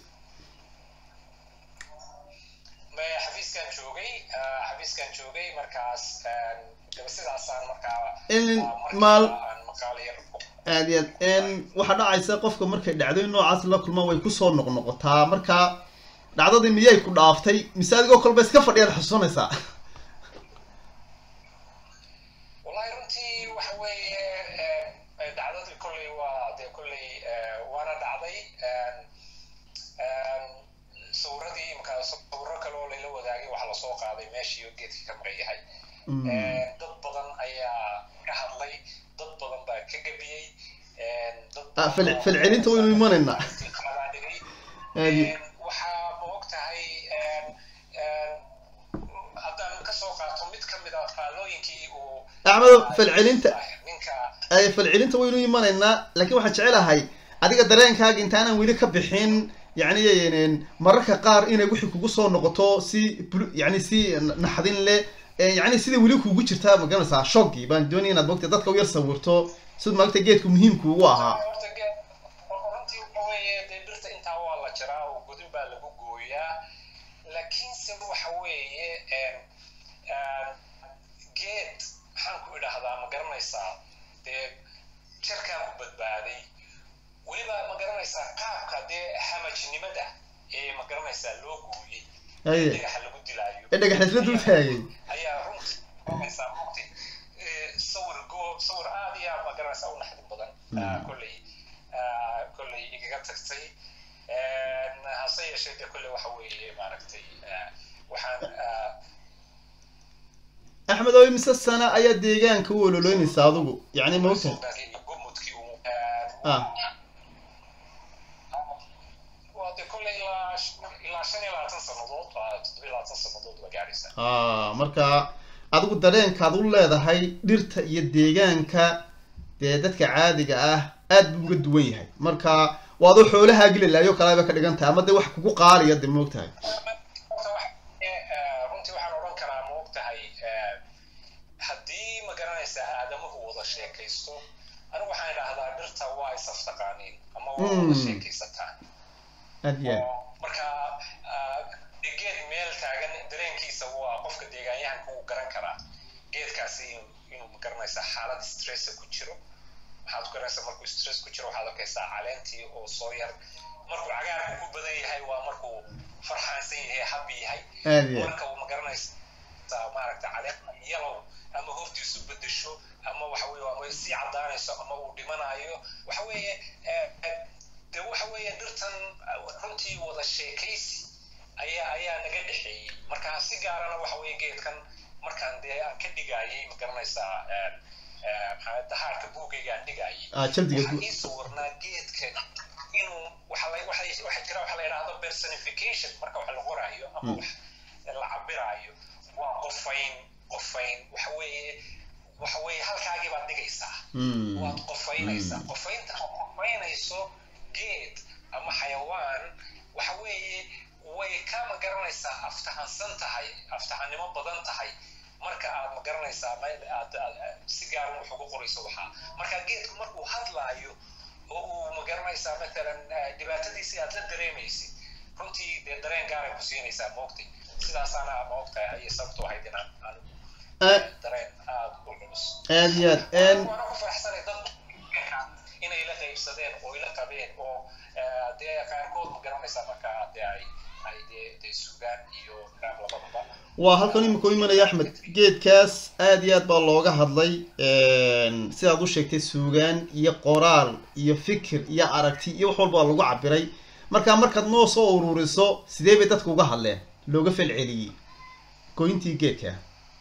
Speaker 2: maya xafiiskaan joogay xafiiskaan joogay markaas sidaasaan markaa
Speaker 1: maal
Speaker 2: aan maqaalo yar
Speaker 1: aad iyo aad waxaa dhacaysa qofka markay dhacdooyin noocaas la kulmaan way kusoo noqnoqotaa marka dhacdadii miyay ku dhaaftay mise adigoo kolba iska fadhiyaad xusuusanaysaa
Speaker 2: wallahi runtii waxa weeye dhacdadii kolley waa dee kolley waana dhacday sawiradii markaa sawiro kale oo layla wadaagay waxaa lasoo qaaday meeshii oo geedkii ka maqan yahay dad badan ayaa ka hadlay dad badan baa ka gebiyey
Speaker 1: Ah, fal- falcelinta waynu imanaynaa
Speaker 2: waxaa ma og tahay haddaan kasoo qaato mid ka mid a faallooyinkii uu
Speaker 1: axmedo falcelinta
Speaker 2: ninka
Speaker 1: ay falcelinta waynu imanaynaa laakiin waxaan jecelahay adiga dareenkaaga intaanan weli ka bixin yacni een, mararka qaar inay wixii kugu soo noqoto si bul- yacni si naxdin leh ee, yacni sida weli kugu jirtaa magaranaysaa shoggii baan doonaya inaad mogta dadka u yar sawirto sid maagta geedku muhiimku ugu ahaa
Speaker 2: horta geed runtii waxa weeye dee birta intaa waa la jiraa oo godin baa lagu gooyaa laakiinse waxa weeye geed maxaan ku idhaahdaa ma garanaysaa dee jarkaa ku badbaaday weliba ma garanaysaa qaabka dee hamajnimada ee ma garanaysaa loo gooyey
Speaker 1: Haye.
Speaker 2: dhagaxa lagu dilaayo
Speaker 1: ee dhagaxisla dul taagay
Speaker 2: ayaa runtii noqonaysaa runtii Eh, sawir go sawir aad iyo aad ma garanaysaa u naxdin badan Ah, kolley ah, kolley igaga tagtay En, hase yeeshee de kolley waxa weeye maaragtay ah, waxaan ah,
Speaker 1: axmed oo imise sana ayaa deegaanka u ololoynaysa adigu yacni ma ogtahay
Speaker 2: soo gaarsiiyey gumudkii uu
Speaker 1: ah
Speaker 2: waa de kolley ilaa ilaa shan iyo labaatan sannadood waa toddoba iyo labaatan sannadood ba gaaraysa
Speaker 1: ah marka adigu dareenkaad u leedahay dhirta iyo deegaanka dee dadka caadiga ah aad buu uga duwan yahay marka waa adoo xoolahaa gelilaayo kalaaba ka dhigan tahay ama dee wax kugu qaaliya dee ma ogtahay
Speaker 2: Horta wax- eh, eh, runtii waxaan odhan karaa ma og tahay eh, haddii ma garanaysaa aadamuhu wada sheekaysto anigu waxaan idhaahdaa dhirta waa isaftaqaaniin ama waa wada
Speaker 1: Mm.
Speaker 2: sheekaysataan
Speaker 1: aad iyo aad
Speaker 2: oo marka ah, de geed meel taagan dareenkiisa waa qofka deegaanyahanka uu garan karaa geedkaasi inuu inuu ma garanaysaa xaalad stressa ku jiro waxaad ku garanaysaa markuu stress ku jiro waxaad arkaysaa caleentii oo soo yar markuu cagaarku ku badan yahay waa markuu farxaansan yahay habi yahay
Speaker 1: aad iyo aad
Speaker 2: marka uu ma garanaysaa maaragta caleen yalow ama hortiisu bedesho ama waxa weeye ama sii cadaanayso ama uu dhimanayo waxa weeye eh, eh, de waxa weeye dhirtan eh, runtii wada sheekaysi ayaa ayaa naga dhexeeyey marka si gaarana waxa weeye geedkan markaan dee aan ka dhigayay ma garanaysaa eh, eh, maxaa dahaarka buugayga aan dhigayay
Speaker 1: ah jaldiga
Speaker 2: waxaa
Speaker 1: gu-
Speaker 2: ii sawirnaa geedka inuu waxa la waxa waxa jira waxa la yidhaahdo personification marka wax la qoraayo ama wax la cabiraayo waa qofayn qofayn waxa weeye waxa weeye halkaagii baad dhigaysaa
Speaker 1: Mm.
Speaker 2: waad qofaynaysaa qofaynta aad qofaynayso geed ama xayawaan waxa weeye way ka ma garanaysaa aftahansan tahay aftahanimo badan tahay marka aad ma garanaysaa meel aad aad- si gaaran wax ugu qorayso waxaa marka geedku markuu hadlaayo oo uu ma garanaysaa matalan eh, dhibaatadiisii aad la dareemaysid runtii dee dareen gaaray ku siinaysaa moogtay sidaasaana moogtahay ayay sababtu ahayd inaan aan
Speaker 1: Ah,
Speaker 2: dareen aad u culus
Speaker 1: aad iyo aad En,
Speaker 2: waana ku faraxsanay dad inay la qaybsadeen oo ila qabeen oo eh, dee qaarkood ma garanaysaa marka dee ay ay dee dee sugaan iyo raab labadaba
Speaker 1: waa halkan imika u imanaya axmed geedkaas aad iyo aad baa looga hadlay sidaad u sheegtay suugaan iyo qoraal iyo fikir iyo aragti iyo wax walba waa lagu cabiray marka markaad noo soo ururiso sidee bay dadka uga hadleen looga falceliyey goyntii geedka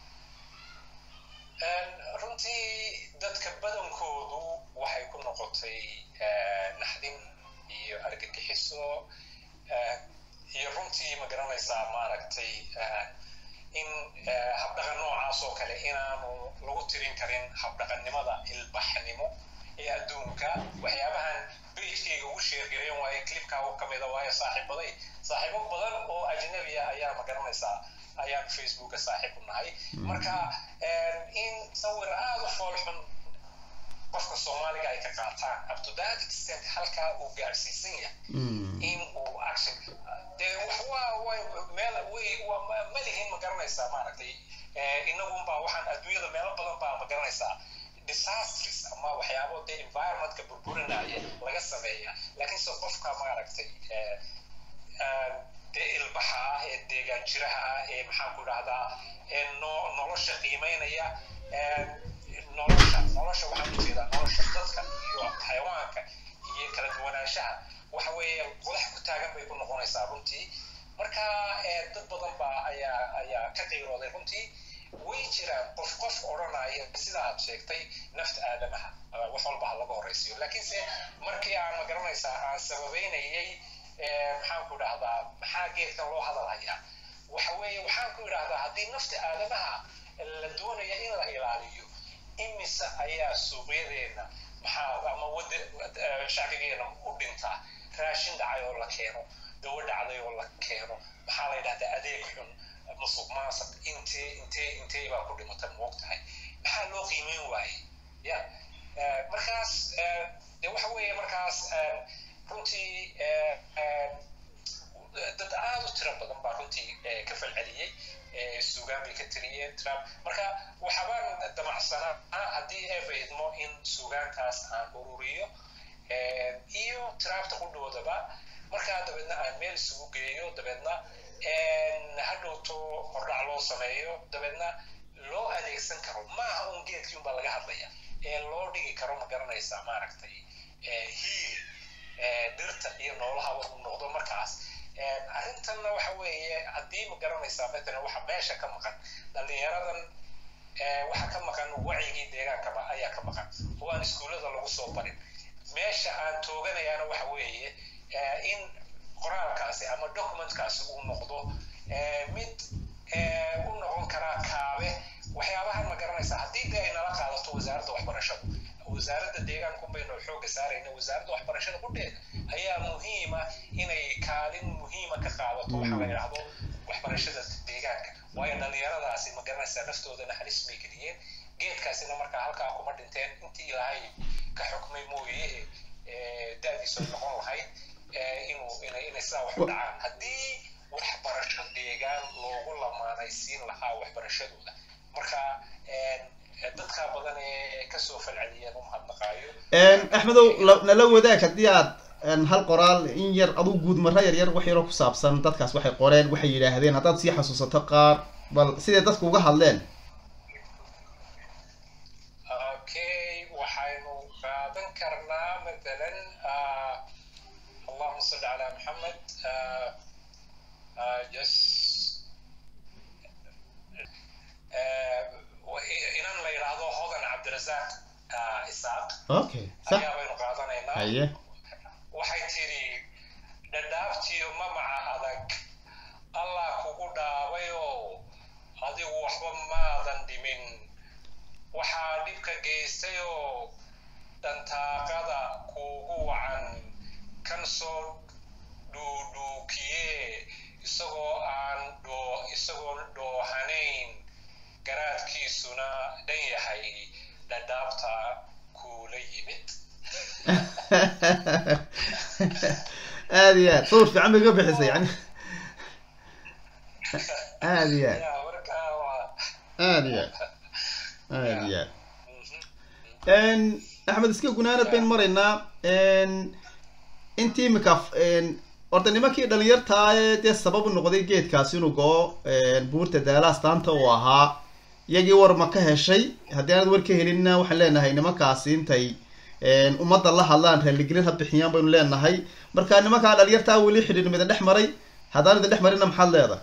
Speaker 2: En, runtii dadka badankoodu waxay ku noqotay eh, naxdin iyo argagixiso eh, iyo runtii ma garanaysaa maaragtay eh, in eh, habdhaqan noocaas oo kale inaanu lagu tirin karin habdhaqannimada ilbaxnimo ee adduunka waxyaabahan bejkayga ugu sheergareyn waaye clipkaa u kamida waayo saaxiibaday saaxiibo badan oo ajnabi ah ayaa ma garanaysaa ayaan facebooka saaxiib u nahay marka en, in sawir aada u foolxun qofka soomaaliga ay ka qaataan up to that extent halkaa uu gaarsiisan yahay in uu action dee wax waa way meel way waa ma lihin ma garanaysaa maaragtay inagunbaa waxaan adduunyada meelo badan baa ma garanaysaa disasters ama waxyaabo dee environmentka burburinaya laga sameeya laakiin se qofka maaragtay dee ilbaxa ah ee deegaan jiraha ah ee maxaan ku idhahdaa ee no nolosha qiimeynaya nolosha nolosha waxaan ujeedaa nolosha dadka iyo xayawaanka iyo kala duwanaanshaha waxa weeye qodax ku taagan bay ku noqonaysaa runtii marka dad badan baa ayaa ayaa ka qiirooday runtii way jiraan qof qof odhanaya sida aad sheegtay nafta aadamaha wax walba ha laga horaysiyo laakiinse markii aan ma garanaysaa aan sababeynayay maxaan ku idhahdaa maxaa geedkan loo hadalhayaa waxa weeye waxaan ku idhahdaa haddii nafta aadamaha la doonaya in la ilaaliyo imise ayaa suuqyadeena maxaa ama wada shacbigeena u dhintaa raashin dhacay oo la keeno dawo dhacday oo la keeno maxaa la yidhahdaa adeeg xun musuq maasuq intee intee intee baa ku dhimata moog tahay maxaa loo qiimeyn waaye ya markaas de waxa weeye markaas runtii dad aad u tiro badan baa runtii ka falceliyey suugaan bay ka tiriyeen trump marka waxaabaan damacsanaa haddii eeba idmo in suugaankaas aan ururiyo iyo trumpta qudhoodaba markaa dabeedna aan meel isugu geeyo dabeedna hadhowto hordhac loo sameeyo dabeedna loo adeegsan karo maaha un geedkii unbaa laga hadlaya ee loo dhigi karo ma garanaysaa maaragtay hiil dhirta iyo noolaha uu noqdo markaas arrintanna waxa weeye haddii ma garanaysaa matalan waxa meesha ka maqan dhallinyaradan waxa ka maqan wacigii deegaanka ayaa ka maqan oo aan iskuullada lagu soo barin meesha aan tooganayaana waxa weeye in qoraalkaasi ama documentkaasi uu noqdo mid u noqon karaa kaabe waxyaabahan ma garanaysaa haddii dee ay nala qaadato wasaaradda waxbarashada wasaaradda deegaanku baynu xooga saarayna wasaaradda waxbarashada qudheeda ayaa muhiima inay kaalin muhiima ka qaadato waxa la yidhaahdo waxbarashada deegaanka waayo dhallinyaradaasi ma garanaysaa naftoodana halis bay geliyeen geedkaasina markaa halkaa kuma dhinteen intii ilaahay ka xukmay mooye da-diisu noqon lahayd inuu inay inay sidaa wax u dhacaan haddii waxbarasho deegaan loogu lamaanaysiin lahaa waxbarashadooda marka dadka badan ee kasoo falceliyeen u mahadnaqaayo
Speaker 1: axmedow nala wadaag haddii aad hal qoraal in yar aduu guud marra yar yar wax yaroo ku saabsan dadkaas waxay qoreen waxay yidhaahdeen haddaad sii xasuusato qaar bal siday dadku uga hadleen
Speaker 2: okay waxaynu qaadan karnaa matalan allahuma salli calaa maxamed just inan la yidhaahdo hodan cabdirasaaq isaaq
Speaker 1: okay sax
Speaker 2: ayaa baynu qaadanaynaa
Speaker 1: haye
Speaker 2: waxay tidhi dhadhaabtiyo mamaca adag allah kugu dhaabayoo adigu waxba maadan dhimin waxaa dhibka geystayoo dhantaaqada kuugu wacan kan soo dhuudhuukiye isagoo aan dhoo isagoon dhoohanayn garaadkiisuna dhan yahay dhadhaabta kuula yimid
Speaker 1: aad iyo aad sawir fiican bay ga bixisay yani aad iyo aad
Speaker 2: Ya, markaa waa
Speaker 1: aad iyo aad aad iyo aad axmed iska gunaanad bayn maraynaa intii imika horta nimankii dhalinyartaa ee dee sabab u noqday geedkaasi inuu go-o buurta daala astaanta uu ahaa iyagii war ma ka heshay haddii aanad war ka helinna waxaan leenahay nimankaasi intay ummadda la hadlaan raaligelin ha bixiyaan baynu leenahay marka nimankaa dhalinyartaa weli xidhiir mida dhex maray haddaan idin dhex marinna maxaad leedahay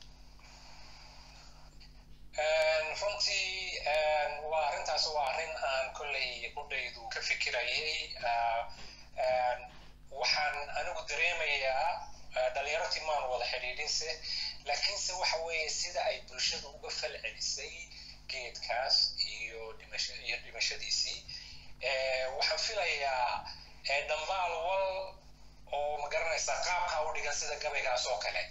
Speaker 2: runtii waa arrintaas waa arrin aan kolley qudhaydu ka fikirayay waxaan anigu dareemayaa dhalinyartii maanu wada xidhiidhinse laakiinse waxa weeye sida ay bulshadu uga fal celisay geedkaas iyo dhimasho iyo dhimashadiisii waxaan filayaa dhambaal wal oo ma garanaysaa qaabkaa u dhigan sida gabaygaas oo kale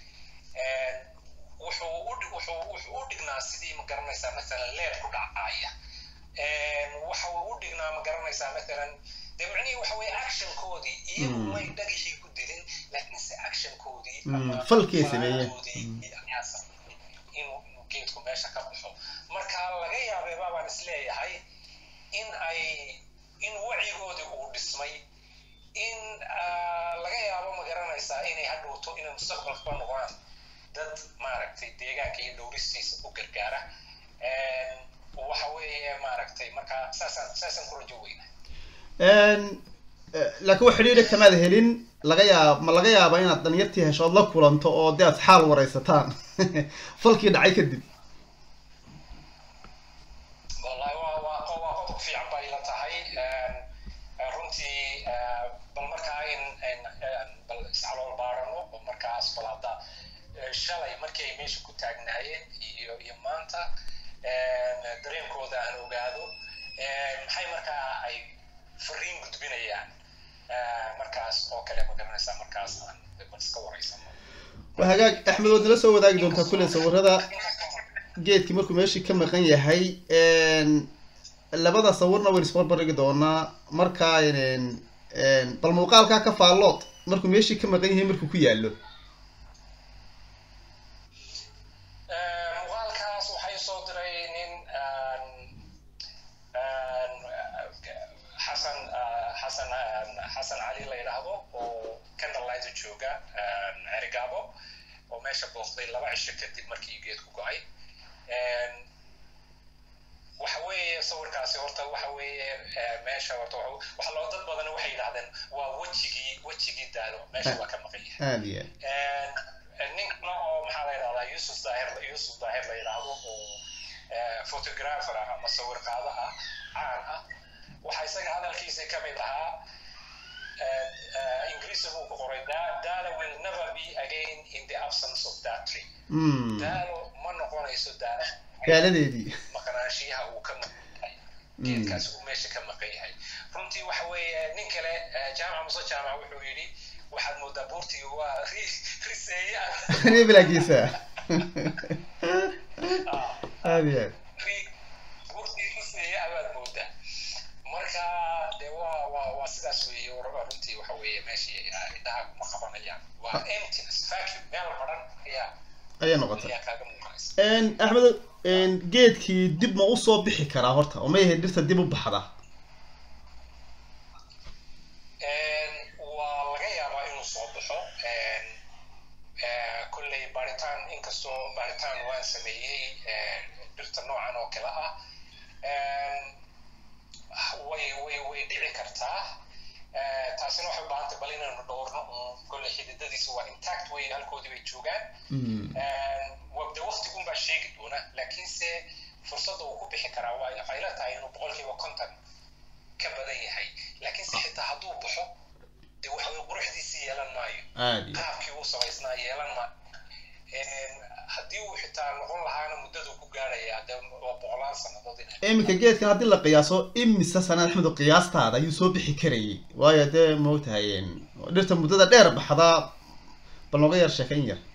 Speaker 2: wuxuu u wuxuu wuxuu u dhignaa sidii ma garanaysaa masalan leer ku dhacaya waxa uu u dhignaa ma garanaysaa matalan dee macnihii waxa weeye actionkoodii iyagu
Speaker 1: Mm.
Speaker 2: may dhagixii ku dilin laakiinse actionkoodii
Speaker 1: Mm,
Speaker 2: ama
Speaker 1: falkay sameeyeen.
Speaker 2: falaadoodii ayaa sameeyey inuu inuu geedku meesha ka baxo marka laga yaabay baabaan isleeyahay in ay in wacigoodii uu dhismay in ah, laga yaabo ma garanaysaa inay hadhowto inay mustaqbalka noqdaan dad maaragtay deegaanka iyo dhowristiisa u gargaara Een, waxa weeye maaragtay marka saasaan saasaan ku rajo weyna
Speaker 1: Een, eh, laakiin wax xidhiidha kamaad helin laga yaab ma laga yaaba inaad dhalinyartii hesho ood la kulanto oo dee aad xaal wareysataan falkii dhacay kadib
Speaker 2: wallahi waa waa qof waa qodob fiican bay ila tahay Een, eh, runtii eh, bal markaa in in een, bal iscalool baarano oo markaas bal hadda eh, shalay markii ay meesha ku taagnaayeen iyo iyo maanta een, dareenkooda aan ogaado een, maxay markaa ay fariin gudbinayaan Eh, markaas oo kale ma garanaysaa markaas aan bal iska wareysano
Speaker 1: waa hagaag axmed waad nala soo wadaagi doontaa kulle sawirada geedkii markuu meeshii ka maqan yahay een, labada sawirna waynu isbarbardhigi doonaa markaa een, een, bal muuqaalkaa ka faallood markuu meeshii ka maqan yahay markuu ku yaallo
Speaker 2: Eh, muuqaalkaas waxay soo diray nin aan aan xasan ah, xasan ah, xasan cali la yidhaahdo oo candlelight jooga aan cerigaabo oo meesha booqday laba cisho kadib markii geedku go-ay Een, waxa weeye sawirkaasi horta waxa weeye eh, meesha horta waxa waxa loo dad badan waxay yidhahdeen waa wejigii wejigii daalo meesha waa ka maqan yahay
Speaker 1: aada iyo aad
Speaker 2: nin kale oo maxaa la yidhahdaa yusuf daahir yusuf daahir la yidhaahdo oo eh, photographer ah ama sawir qaado ah caan ah waxaa isaga hadalkiisa ka mid ahaa eh, eh, ingiriisi buu ku qoray "Da- dala will never be again in the absence of that tree
Speaker 1: Mm,
Speaker 2: daalo ma noqonayso daala
Speaker 1: gaaladeedii
Speaker 2: maqnaanshiyaha uu ka maqan yahay geedkaas uu meesha ka maqan yahay runtii waxa weeye nin kale eh, jaamac muse jaamac wuxuu yidhi waxaad moodaa buurtii waa ri- riseeye ah
Speaker 1: reebelaagiisa aada iyo aad
Speaker 2: ri- buurtii riseeye abaad moodaa marka de waa waa waa sidaas weeye waraba runtii waxa weeye meeshii ah, indhaha kuma qabanayaan waa emptiness vacuum meel baran ayaa
Speaker 1: ayay noqotay
Speaker 2: ayaa kaaga muuqanaysa
Speaker 1: Een, axmed een, geedkii dib ma usoo bixi karaa horta oo ma yahay dhirta dib u baxda
Speaker 2: Een, waa laga yaabaa inuu soo baxo Een, eh, kolley baaritaan inkastoo baaritaan waan sameeyey eh, dhirta noocan oo kale ah Een, way way way dhici kartaa Eh, taasina waxay u baahan tahay bal inaynu dhowrno uun kolley xididadiisa waa intact way halkoodii bay joogaan
Speaker 1: Mm,
Speaker 2: wabda waqtigun baa sheegi doona laakiinse fursadda uu ku bixi karaa waa waxay la tahay inuu boqolkiiba konton ka badan yahay laakiinse xitaa hadduu baxo dee waxa weye quruxdiisii yeelan maayo
Speaker 1: aada iyo
Speaker 2: qaabkii uu samaysnaa yeelan maayo Een, haddii uu xitaa noqon lahaana muddadu ku gaarayaa dee waa boqolaan sannadood in
Speaker 1: iminka geedkan haddii la qiyaaso imise sanad axmed oo qiyaastaada ayuu soo bixi karayay waayo dee maogtahay een, dhirta muddada dheer baxda bal nooga yar sheekayn yar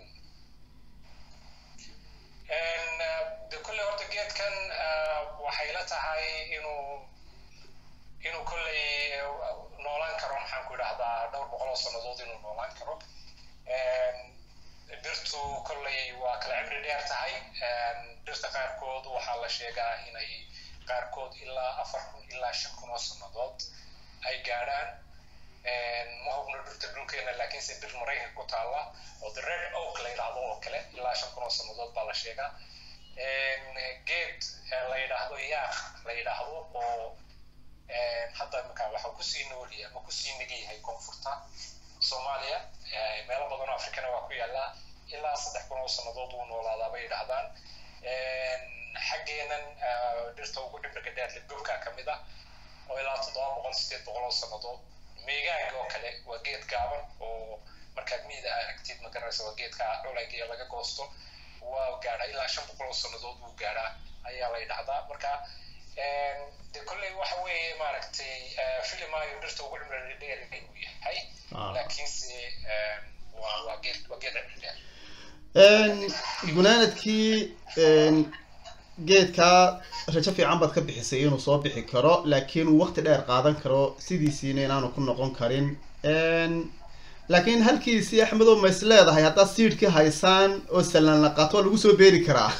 Speaker 2: Een, eh, de kolley horta geedkan eh, waxay la tahay inuu inuu kolley eh, noolaan karo maxaan ku idhahdaa dhowr boqol oo sannadood inuu noolaan karo Een, dhirtu kolley waa kala cimri dheer tahay Een, dhirta qaarkood waxaa la sheegaa inay qaarkood ilaa afar kun ilaa shan kun oo sannadood ay gaadhaan Een, ma hubno dhirta dhulkeena laakiinse dhir maraykanka ku taalla oo the red oak la yidhaahdo oo kale ilaa shan kun oo sannadood baa la sheegaa Een, geed eh, la yidhaahdo yaaq la yidhaahdo oo een, hadda imika waxa kusii noolyahay ama kusii negi yahay koonfurta soomaaliya Eh, meelo badan oo afrikana waa ku yaallaa ilaa saddex kun oo sannadood uu noolaadaa bay yidhaahdaan Een, xaggeenan eh, dhirta ugu cimriga dheer libgobka ka mid ah oo ilaa toddoba boqol sideed boqol oo sannadood meegaanka oo kale waa geed gaaban oo markaad miida aragtid ma garanaysa waa geedka culayga ee laga goosto waa gaadhaa ilaa shan boqol oo sannadood wuu gaadhaa ayaa la yidhahdaa marka een, de kolley waxa weeye maaragtay eh, filimaayo dhirta ugu cimriga dheer inuu yahay
Speaker 1: Ah.
Speaker 2: laakiinse een, waa waa geed waa geed cimri dheer
Speaker 1: Een, gunaanadkii een, geedkaa rajo fiican baad ka bixisay inuu soo bixi karo laakiin uu waqti dheer qaadan karo sidiisiina inaanu ku noqon karin laakiin halkiisii axmedo ma is leedahay haddaad siidhkii haysaan oo salaan la qaato waa lagu soo beeri karaa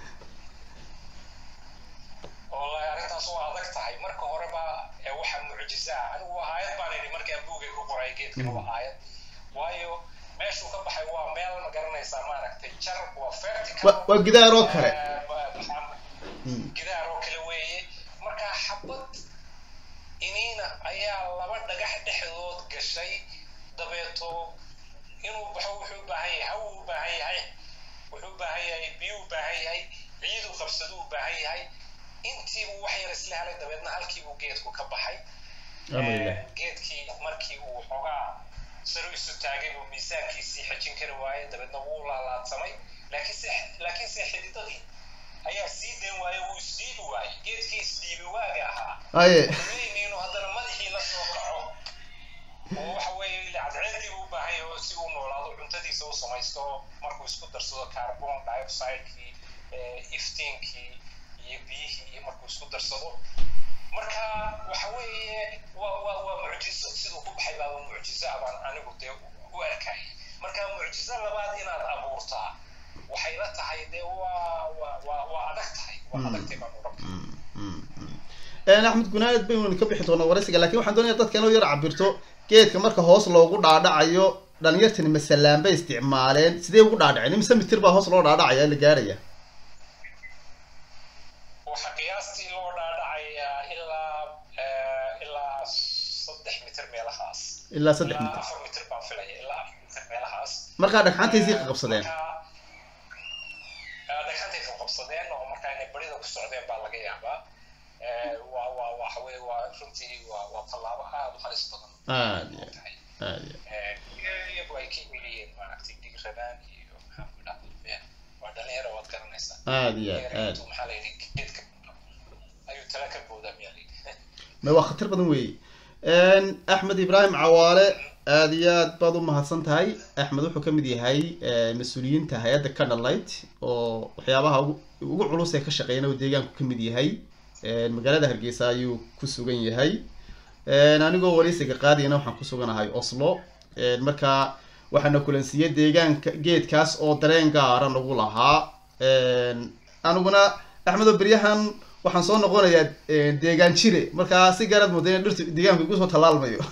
Speaker 2: wallahi arrintaas waa adag tahay marka horeba ee waxaa mucjisa ah anigu waa aayad baan idhi markaan buugay ku qoray geedkan waa aayad waayo meeshuu ka baxay waa meel ma garanaysaa maaragtay jar waa vertical
Speaker 1: wa waa gidaar oo kale
Speaker 2: gidaar oo kale weeye marka xabad iniina ayaa laba dhagax dhexdood gashay dabeeto inuu baxo wuxuu u baahan yahay hawu u baahan yahay wuxuu u baahan yahay biyu u baahan yahay ciidu qabsadu u baahan yahay intiibuu wax yar isla helay dabeedna halkiibuu geedku ka baxay geedkii markii uu xoogaa saro isu taagay buu miisaankiisii xejin kari waayey dabeedna wuu laalaadsamay laakiinse laakiinse xididadii ayaa sii dayn waaye wuu isdhiibi waayey geedkii isdhiibi waaga ahaa
Speaker 1: aye
Speaker 2: inuu haddana madaxii la soo kaco oo waxa weeye cadceedii buu u baahan yahay oo si uu noolaado cuntadiisa u samaysto markuu isku darsado carbon dioxidekii iftiinkii iyo biyihii iyo markuu isku darsado marka waxa weeye waa waa waa mucjiso siduu ku baxay baaba mucjiso abaan anigu dee u arkayay marka mucjiso labaad inaad abuurtaa waxay la tahay dee waa waa waa waa adag tahay waa adagtay baan u rabta
Speaker 1: axmed gunaanad baynu ka bixi doonaa waraysiga lakin waxaan doonaya dadka inuu yar cabirto geedka marka hoos loogu dhaadhacayo dhalinyartani masalaan bay isticmaaleen sidee ugu dhaadhaceen imise mitir baa hoos loo dhaadhacaya la gaaraya
Speaker 2: waxa qiyaastii loo dhaadhacayaa ilaa ilaa saddex mitir meelahaas
Speaker 1: ilaa saddex
Speaker 2: ilaa
Speaker 1: mitir
Speaker 2: afar mitir baan filaya ilaa afar mitir meelahaas
Speaker 1: markaa dhagxantaysii qabsadeen
Speaker 2: dhagxantay qabsadeen oo markaa inay barida ku socdeen baa laga yaabaa waa waa waxa weye waa runtii waa waa tallaabo aada u halis badan
Speaker 1: aad iyo aad iyo
Speaker 2: iyagu ay ka celiyeen maaragtay dhiigradaan iyo maxaan ku dhahdaa waa dhalinyaro waad garanaysaa
Speaker 1: aad iyo aad aad
Speaker 2: Dhalinyaradu maxaa la yidhi geedka ayuu tala ka boodaa miyaa la yidhi
Speaker 1: ma waa khatar badan weeye axmed ibraahim cawaale aada iyo aad baad u mahadsan tahay axmed wuxuu kamid yahay mas-uuliyiinta hay-adda canallight oo waxyaabaha ugu ugu culus ee ka shaqeeyana uu deegaanku kamid yahay magaalada hargeysa ayuu ku sugan yahay anigoo wareysiga qaadiyana waxaan ku suganahay oslo marka waxaana kulansiiyey deegaanka geedkaas oo dareen gaara nagu lahaa aniguna axmedo beryahan waxaan soo noqonayaa deegaan jire markaa si gaaraad mooda in dhirtu deegaanka igu soo tallaalmayo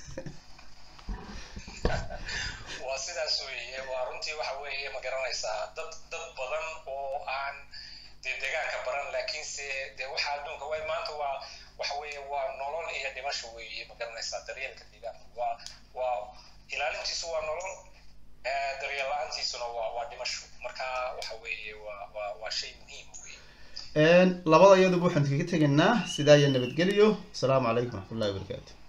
Speaker 2: waa sidaas weeye waa runtii waxa weeye ma garanaysaa dad dad badan oo aan dee deegaanka baran laakiinse dee waxa adduunka way maanta waa waxa weeye waa nolol iyo dhimasho weeye ma garanaysaa daryeelka deegaanka waa waa ilaalintiisu waa nolol eh, daryeel la-aantiisuna waa waa dhimasho marka waxa weeye waa waa waa shay muhiim weeye
Speaker 1: labada iyaduba waxaan kaga tegaynaa sidaa iyo nabadgelyo asalaamu calaykum waraxmatullahi wabarakaatu